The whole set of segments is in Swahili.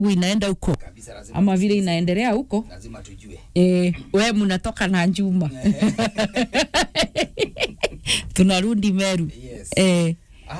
inaenda huko kabisa lazima, ama vile inaendelea huko lazima tujue e, we mnatoka na Juma tunarudi Meru yes. e,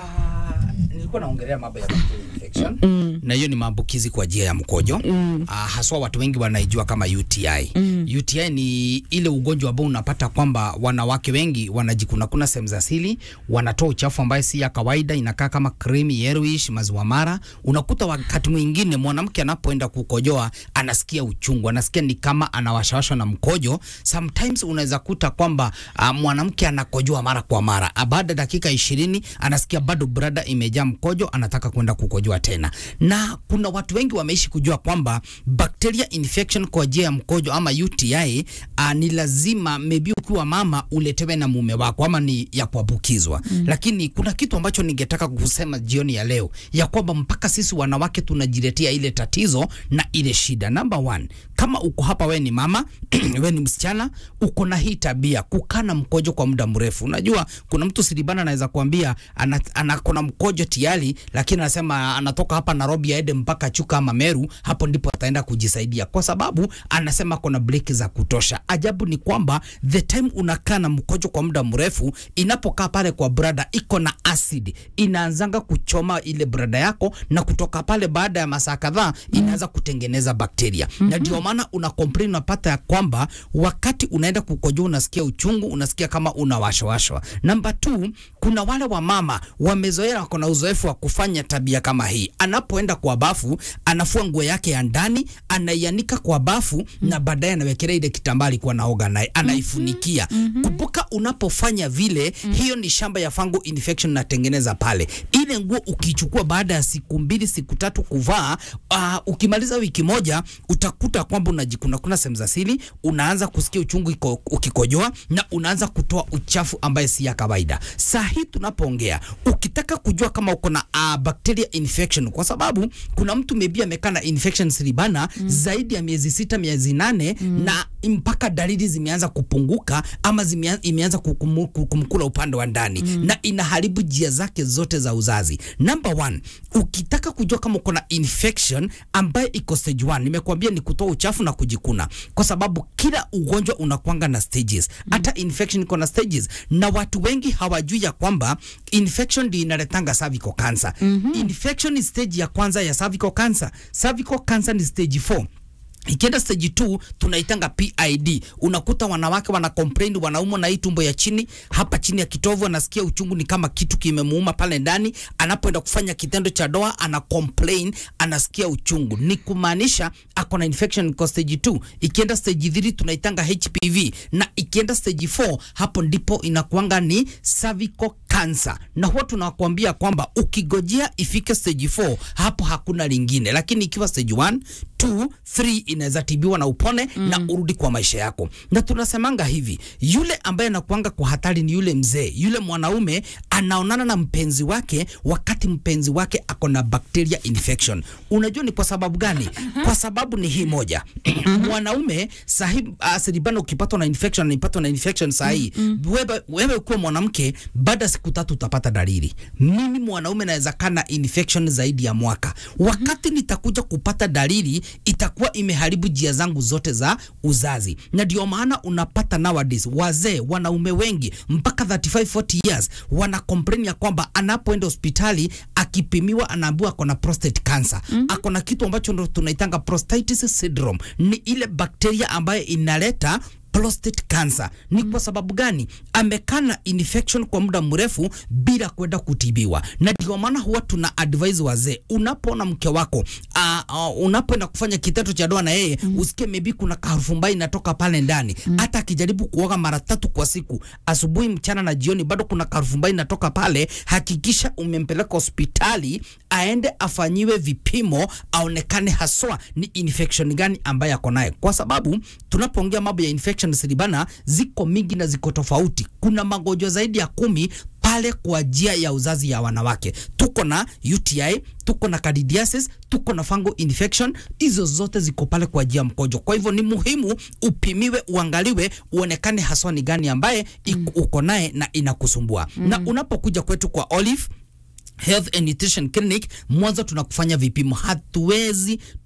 Ah, nilikuwa naongelea mambo ya bacterial infection mm. na hiyo ni maambukizi kwa njia ya mkojo mm. ah, haswa watu wengi wanaijua kama UTI mm. UTI ni ile ugonjwa ambao unapata kwamba wanawake wengi wanajikunakuna sehemu za siri, wanatoa uchafu ambaye si ya kawaida, inakaa kama creamy yellowish, maziwa mara. Unakuta wakati mwingine mwanamke anapoenda kukojoa anasikia uchungu, anasikia ni kama anawashawashwa na mkojo. Sometimes unaweza kuta kwamba uh, mwanamke anakojoa mara kwa mara, Ah, baada ya dakika ishirini anasikia bado brada imejaa mkojo, anataka kwenda kukojoa tena. Na kuna watu wengi wameishi kujua kwamba bacteria infection kwa njia ya mkojo ama UTI uh, ni lazima maybe ukiwa mama uletewe na mume wako ama ni ya kuambukizwa mm. Lakini kuna kitu ambacho ningetaka kusema jioni ya leo ya kwamba mpaka sisi wanawake tunajiletea ile tatizo na ile shida. Number one, kama uko hapa we ni mama we ni msichana uko na hii tabia kukaa na mkojo kwa muda mrefu. Unajua kuna mtu siribana anaweza kuambia ana, ana kuna mkojo tayari, lakini anasema anatoka hapa Nairobi aende mpaka Chuka ama Meru, hapo ndipo ataenda kujisaidia, kwa sababu anasema kuna breki za kutosha. Ajabu ni kwamba the time unakaa na mkojo kwa muda mrefu, inapokaa pale kwa brada iko na acid, inaanzanga kuchoma ile brada yako, na kutoka pale baada ya masaa kadhaa inaanza kutengeneza bakteria mm -hmm. na ndio maana una complain unapata ya kwamba wakati unaenda kukojoa unasikia uchungu, unasikia kama unawashawashwa. Namba two, kuna wale wa mama wamezoea, wako na uzoefu wa kufanya tabia kama hii. Anapoenda kwa bafu, anafua nguo yake ya ndani, anaianika kwa bafu mm -hmm. na baadaye anawekelea ile kitambaa alikuwa naoga naye, anaifunikia. mm -hmm. Kumbuka unapofanya vile mm -hmm. hiyo ni shamba ya fungal infection natengeneza pale. Ile nguo ukichukua baada ya siku mbili siku tatu kuvaa, uh, ukimaliza wiki moja utakuta kwamba unajikunakuna sehemu za siri, unaanza kusikia uchungu iko, ukikojoa na unaanza kutoa uchafu ambaye si ya kawaida. Saa hii tunapoongea, ukitaka kujua kama uko na uh, bacteria infection, kwa sababu kuna mtu maybe amekaa na infection siribana mm. zaidi ya miezi sita miezi nane mm. na mpaka dalili zimeanza kupunguka ama zimea, imeanza kukumu, kumkula upande wa ndani mm. na inaharibu njia zake zote za uzazi. Number one, ukitaka kujua kama uko na infection ambaye iko stage one, nimekuambia ni kutoa uchafu na kujikuna, kwa sababu kila ugonjwa unakwanga na stages. Hata infection iko na stages, na watu wengi hawajui ya kwamba infection ndio inaletanga cervical cancer. Mm -hmm. Infection ni stage ya kwanza ya cervical cancer. Cervical cancer ni stage 4 ikienda stage 2 tunaitanga PID. Unakuta wanawake wana complain, wanaumwa na hii tumbo ya chini, hapa chini ya kitovu, anasikia uchungu ni kama kitu kimemuuma pale ndani. Anapoenda kufanya kitendo cha doa, ana complain, anasikia uchungu, ni kumaanisha ako na infection kwa stage 2. Ikienda stage 3 tunaitanga HPV, na ikienda stage 4 hapo ndipo inakuanga ni cervical cancer, na huwa tunakwambia kwamba ukigojea ifike stage 4 hapo hakuna lingine, lakini ikiwa stage 1 2 3 inaweza tibiwa na upone mm. na urudi kwa maisha yako. Na tunasemanga hivi, yule ambaye anakuanga kwa hatari ni yule mzee, yule mwanaume anaonana na mpenzi wake wakati mpenzi wake ako na bacteria infection. Unajua ni kwa sababu gani? Kwa sababu ni hii moja mwanaume sahi asiribana, ukipatwa na infection nipatwa na infection sahi mm. wewe, wewe ukiwa mwanamke baada siku tatu utapata dalili. Mimi mwanaume naweza kaa na infection zaidi ya mwaka, wakati nitakuja kupata dalili itakuwa imeharibu njia zangu zote za uzazi, na ndio maana unapata nowadays wazee wanaume wengi mpaka 35 40 years wana complain ya kwamba anapoenda hospitali akipimiwa anaambiwa ako na prostate cancer mm -hmm. ako na kitu ambacho ndo tunaitanga prostatitis syndrome, ni ile bakteria ambayo inaleta prostate cancer. Ni kwa sababu gani? Amekaa na infection kwa muda mrefu bila kwenda kutibiwa, na ndio maana huwa tuna advise wazee, unapoona mke wako uh, uh, unapoenda kufanya kitendo cha ndoa na yeye mm. usikie maybe kuna harufu mbaya inatoka pale ndani mm. hata akijaribu kuoga mara tatu kwa siku, asubuhi, mchana na jioni, bado kuna harufu mbaya inatoka pale, hakikisha umempeleka hospitali aende afanyiwe vipimo, aonekane haswa ni infection gani ambayo ako naye, kwa sababu tunapoongea mambo ya infection siribana ziko mingi na ziko tofauti. Kuna magonjwa zaidi ya kumi pale kwa njia ya uzazi ya wanawake. Tuko na UTI, tuko na candidiasis, tuko na fungal infection, hizo zote ziko pale kwa njia mkojo. Kwa hivyo ni muhimu upimiwe, uangaliwe, uonekane haswa ni gani ambaye mm. uko naye na inakusumbua mm. na unapokuja kwetu kwa Olive Health and Nutrition Clinic, mwanzo tunakufanya vipimo, hatuwezi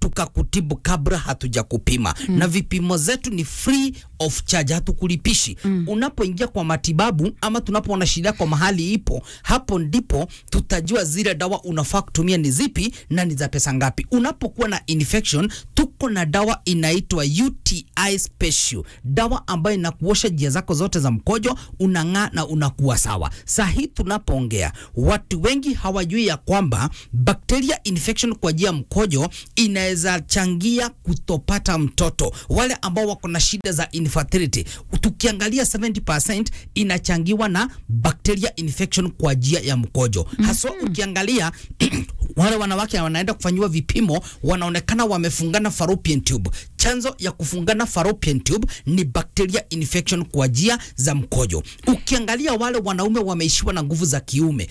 tukakutibu kabla hatujakupima mm. na vipimo zetu ni free of charge, hatukulipishi mm. unapoingia kwa matibabu ama tunapoona shida kwa mahali ipo, hapo ndipo tutajua zile dawa unafaa kutumia ni zipi na ni za pesa ngapi. Unapokuwa na infection, tuko na dawa inaitwa UTI special, dawa ambayo inakuosha njia zako zote za mkojo, unang'aa na unakuwa sawa. Saa hii tunapoongea, watu wengi hawajui ya kwamba bacteria infection kwa njia ya mkojo inaweza changia kutopata mtoto. Wale ambao wako na shida za infertility, tukiangalia 70% inachangiwa na bacteria infection kwa njia ya mkojo. Haswa ukiangalia wale wanawake wanaenda kufanyiwa vipimo wanaonekana wamefungana fallopian tube. Chanzo ya kufungana fallopian tube ni bacteria infection kwa njia za mkojo. Ukiangalia wale wanaume wameishiwa na nguvu za kiume,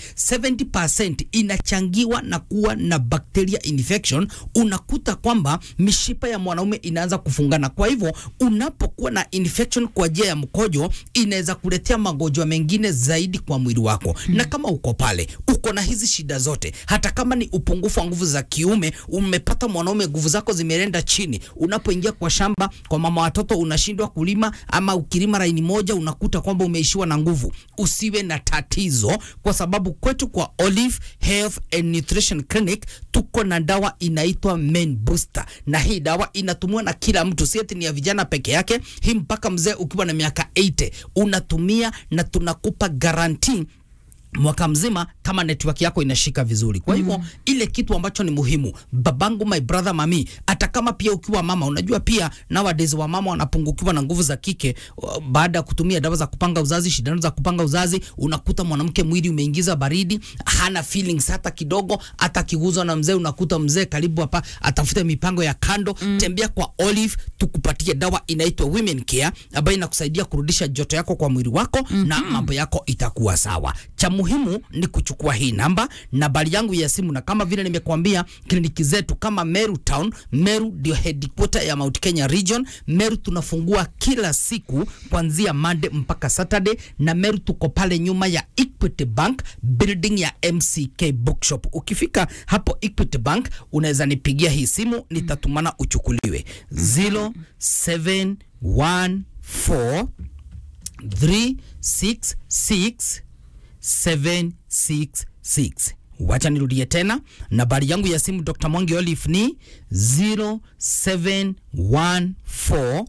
70% inachangiwa na kuwa na bacteria infection. Unakuta kwamba mishipa ya mwanaume inaanza kufungana. Kwa hivyo unapokuwa na infection kwa njia ya mkojo, inaweza kuletea magonjwa mengine zaidi kwa mwili wako. Na kama uko pale uko na hizi shida zote, hata kama ni upungufu wa nguvu za kiume, umepata mwanaume nguvu zako zimeenda chini, unapoingia kwa shamba kwa mama watoto unashindwa kulima, ama ukilima laini moja unakuta kwamba umeishiwa na nguvu, usiwe na tatizo, kwa sababu kwetu kwa Olive Health and Nutrition Clinic tuko na dawa inaitwa Men Booster, na hii dawa inatumiwa na kila mtu, si eti ni ya vijana peke yake. Hii mpaka mzee ukiwa na miaka 80 unatumia, na tunakupa guarantee mwaka mzima kama network yako inashika vizuri. Kwa hivyo mm. ile kitu ambacho ni muhimu, babangu, my brother, mami, hata kama pia ukiwa mama, unajua pia nowadays wa mama wanapungukiwa na nguvu za kike uh, baada ya kutumia dawa za kupanga uzazi, shindano za kupanga uzazi, unakuta mwanamke mwili umeingiza baridi, hana feelings hata kidogo, hata kiguzwa na mzee, unakuta mzee karibu hapa atafute mipango ya kando mm. Tembea kwa Olive tukupatie dawa inaitwa Women Care ambayo inakusaidia kurudisha joto yako kwa mwili wako mm -hmm. na mambo yako itakuwa sawa. Cha muhimu ni kuchukua hii namba, nambari yangu ya simu, na kama vile nimekuambia, kliniki zetu kama Meru Town, Meru ndio headquarter ya Mount Kenya Region. Meru tunafungua kila siku kuanzia Monday mpaka Saturday, na Meru tuko pale nyuma ya Equity Bank building ya MCK Bookshop. Ukifika hapo Equity Bank unaweza nipigia hii simu, nitatumana uchukuliwe 0714 366 766. Wacha nirudie tena, nambari yangu ya simu Dr. Mwangi Olive ni 0714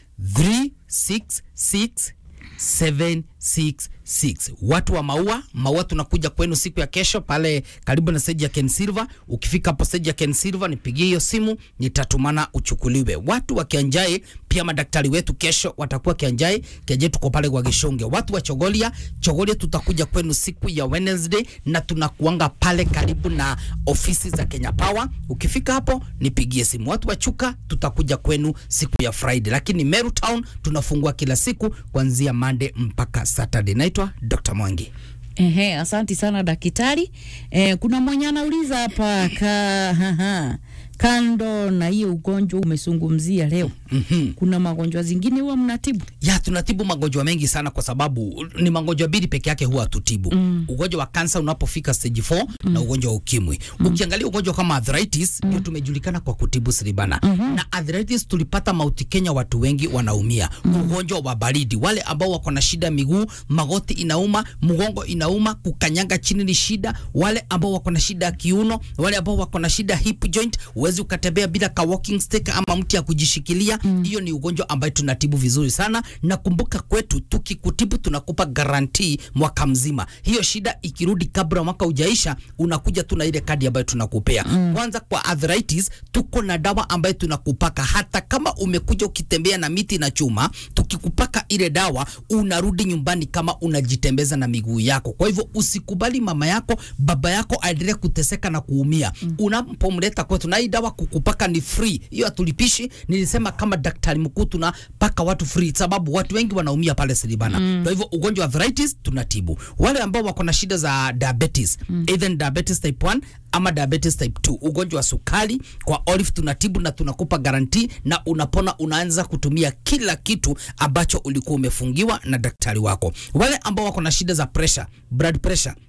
366 766. Watu wa maua maua, tunakuja kwenu siku ya kesho pale karibu na stage ya Ken Silver. Ukifika hapo stage ya Ken Silver, nipigie hiyo simu, nitatumana uchukuliwe. Watu wa Kianjai pia madaktari wetu kesho watakuwa Kianjai. Kianjai tuko pale kwa Gishonge. Watu wa Chogolia, Chogolia tutakuja kwenu siku ya Wednesday na tunakuanga pale karibu na ofisi za Kenya Power. Ukifika hapo nipigie simu. Watu wa Chuka tutakuja kwenu siku ya Friday, lakini Meru Town tunafungua kila siku kuanzia Monday mpaka Saturday. Naitwa Dr. Mwangi. Ehe, asanti sana daktari. Eh, kuna mwenye anauliza hapa ka, haha, kando na hiyo ugonjwa umezungumzia leo Mhm. kuna magonjwa zingine huwa mnatibu? ya tunatibu magonjwa mengi sana kwa sababu ni magonjwa mbili peke yake huwa hatutibu mm. ugonjwa wa kansa unapofika stage 4 mm. na ugonjwa wa ukimwi mm. ukiangalia ugonjwa kama arthritis ndio tumejulikana kwa kutibu siribana mm-hmm. na arthritis tulipata mauti Kenya watu wengi wanaumia mm. ugonjwa wa baridi wale ambao wako na shida miguu magoti inauma mgongo inauma kukanyaga chini ni shida wale ambao wako na shida ya kiuno wale ambao wako na shida hip joint uwezi ukatembea bila ka walking stick ama mti ya kujishikilia hiyo ni ugonjwa ambayo tunatibu vizuri sana na kumbuka kwetu tukikutibu tunakupa garantii mwaka mzima hiyo shida ikirudi kabla mwaka ujaisha unakuja tu na ile kadi ambayo tunakupea mm. kwanza kwa arthritis tuko na dawa ambayo tunakupaka hata kama umekuja ukitembea na miti na chuma tukikupaka ile dawa unarudi nyumbani kama unajitembeza na miguu yako kwa hivyo usikubali mama yako baba yako aendelee kuteseka na kuumia mm. unapomleta kwetu na hii dawa kukupaka ni free hiyo hatulipishi nilisema kama daktari mkuu tunapaka watu free sababu watu wengi wanaumia pale Silibana mm. kwa hivyo ugonjwa wa arthritis tunatibu wale ambao wako na shida za diabetes mm. either ni diabetes type 1 ama diabetes type 2 ugonjwa wa sukari kwa Olive tunatibu na tunakupa garanti na unapona unaanza kutumia kila kitu ambacho ulikuwa umefungiwa na daktari wako wale ambao wako na shida za pressure blood pressure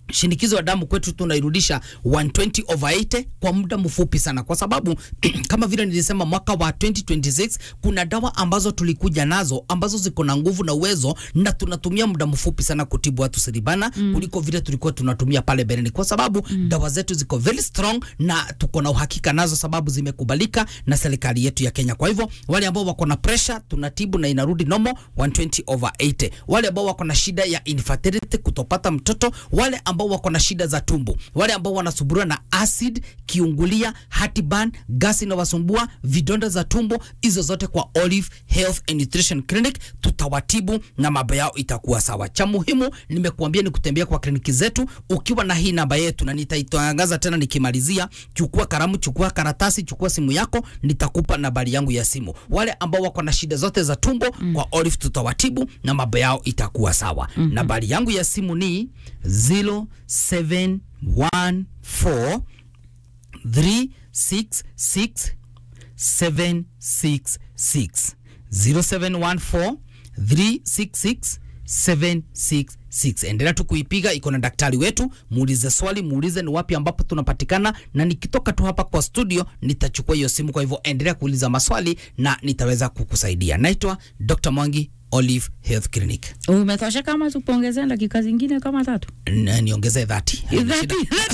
shinikizo la damu kwetu tunairudisha 120 over 80 kwa muda mfupi sana, kwa sababu kama vile nilisema, mwaka wa 2026 kuna dawa ambazo tulikuja nazo ambazo ziko na nguvu na uwezo, na tunatumia muda mfupi sana kutibu watu siribana mm. kuliko vile tulikuwa tunatumia pale mbeleni, kwa sababu mm. dawa zetu ziko very strong na tuko na uhakika nazo, sababu zimekubalika na serikali yetu ya Kenya. Kwa hivyo wale ambao wako na pressure tunatibu na inarudi normal 120 over 80. Wale ambao wako na shida ya infertility, kutopata mtoto, wale ambao wako na shida za tumbo, wale ambao wanasumbuliwa na acid, kiungulia, heartburn, gasi inawasumbua, vidonda za tumbo, hizo zote kwa Olive Health and Nutrition Clinic tutawatibu na mambo yao itakuwa sawa. Cha muhimu nimekuambia ni kutembea kwa kliniki zetu ukiwa na hii namba yetu, na nitaitangaza tena nikimalizia. Chukua kalamu, chukua karatasi, chukua simu yako, nitakupa nambari yangu ya simu. Wale ambao wako na shida zote za tumbo mm. kwa Olive tutawatibu na mambo yao itakuwa sawa. mm -hmm. Nambari yangu ya simu ni 0714 366 766 0714 366 766. Endelea tu kuipiga, iko na daktari wetu. Muulize swali, muulize ni wapi ambapo tunapatikana, na nikitoka tu hapa kwa studio nitachukua hiyo simu. Kwa hivyo endelea kuuliza maswali na nitaweza kukusaidia. Naitwa Dr. Mwangi Olive Health Clinic. Umetosha kama tupongeze dakika zingine kama tatu. N- niongezee 30. Dhati.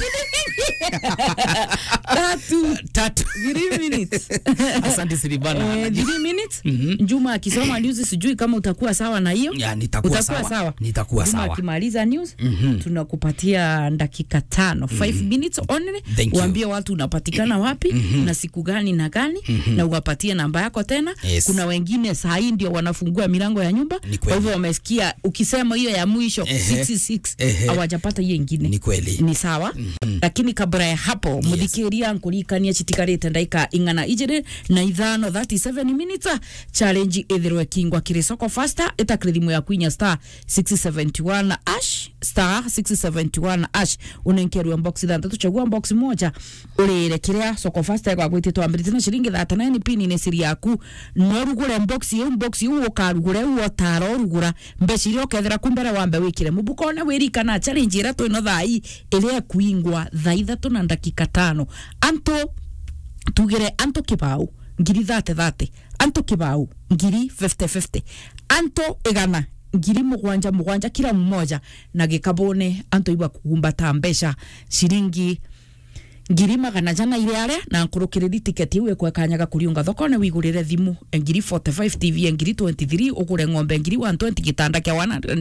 Tatu. Tatu. Three minutes. Asante Silibana. Eh, three minutes. Juma akisoma news sijui kama utakuwa sawa na hiyo. Ya, nitakuwa Utakuwa sawa. sawa. Nitakuwa Juma sawa. akimaliza news tunakupatia dakika tano 5 minutes only Thank you. uambie watu unapatikana wapi na siku gani na gani na uwapatie namba yako tena Yes. kuna wengine saa hii ndio wanafungua milango ya nyumba Ni kwa kweli. hivyo wamesikia ukisema hiyo ya mwisho Ehe. 66 Ehe. hawajapata hiyo ingine Ni kweli. ni sawa lakini kabla ya hapo muthikiria nkurikania citikarite ndaika ing'ana ijiri na ithano 37 minutes challenge ithirwe kingwa kiri soko faster itakiri thimu yaku inya star 671 ash star 671 ash unenkerwa box ithanthatu chagua box moja urire kiria soko faster gwagwite twambirite na ciringi 39 pini ni siri yaku no rugure box iu box iu ukarugure uo taro rugura mbeca iria ukethera ku mbere wambe wikire mubukone wirikana challenge ira twino thai iria kuingwa thaa ithatu na ndakika tano anto tugire anto kibau ngiri thate thate anto kibau ngiri 50 anto igana ngiri mugwanja mugwanja kila mmoja na gikabone anto iba kugumbata mbeca ciringi ngiri magana jana ile aria na nkurukiriri tiketi iwe kwekanyaga kuriunga thokone wigurire thimu ngiri 45 tv ngiri 23 ugure ng'ombe ngiri 120 gitanda kia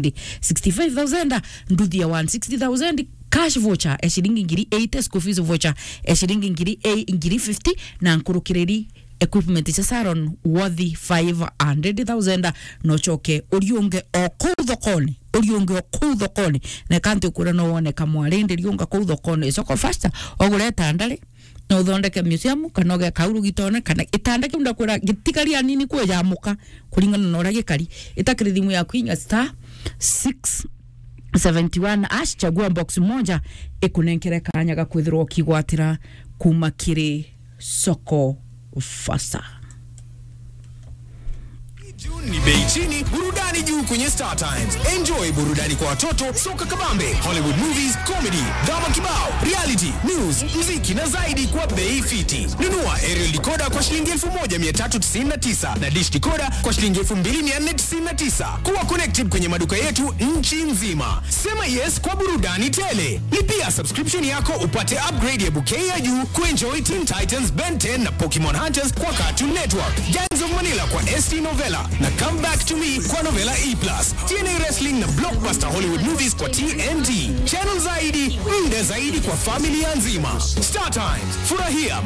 165000 nduthi ya 160000 cash voucher ya shilingi ngiri 8 school fees voucher ya shilingi ngiri 8 ngiri 50 na nkurukiriri equipment cha saron worthy 500000 nochoke uriunge o kuu thokoni uriunge o kuu thokoni na kanti ukura no wone kamwarindi riunga kuu thokoni icoko fasta ogure tandari na uthondeke museum kana uge kauru gitone kana itanda kiu ndakwira gitigaria nini kwejamuka kuringana na uria gikari itakiri thimu yaku inya star 6 71 ash chagua box moja ikunenkere kanya ga kwithirwo ukigwatira kuma kiri soko fasa June ni bei chini, burudani juu kwenye Star Times. Enjoy burudani kwa watoto, soka kabambe, Hollywood movies, comedy, drama kibao, reality, news, muziki na zaidi kwa bei fiti. Nunua aerial decoder kwa shilingi 1399 na dish decoder kwa shilingi 2499. Kuwa connected kwenye maduka yetu nchi nzima. Sema yes kwa burudani tele. Lipia subscription yako upate upgrade ya bouquet ya juu kuenjoy Teen Titans, Ben 10 na Pokemon Hunters kwa Cartoon Network. Gangs of Manila kwa ST Novella na Come Back to Me kwa Novella E+. TNA Wrestling na Blockbuster Hollywood Movies kwa TNT. Channel zaidi, muda zaidi kwa familia nzima. Star Times, furahia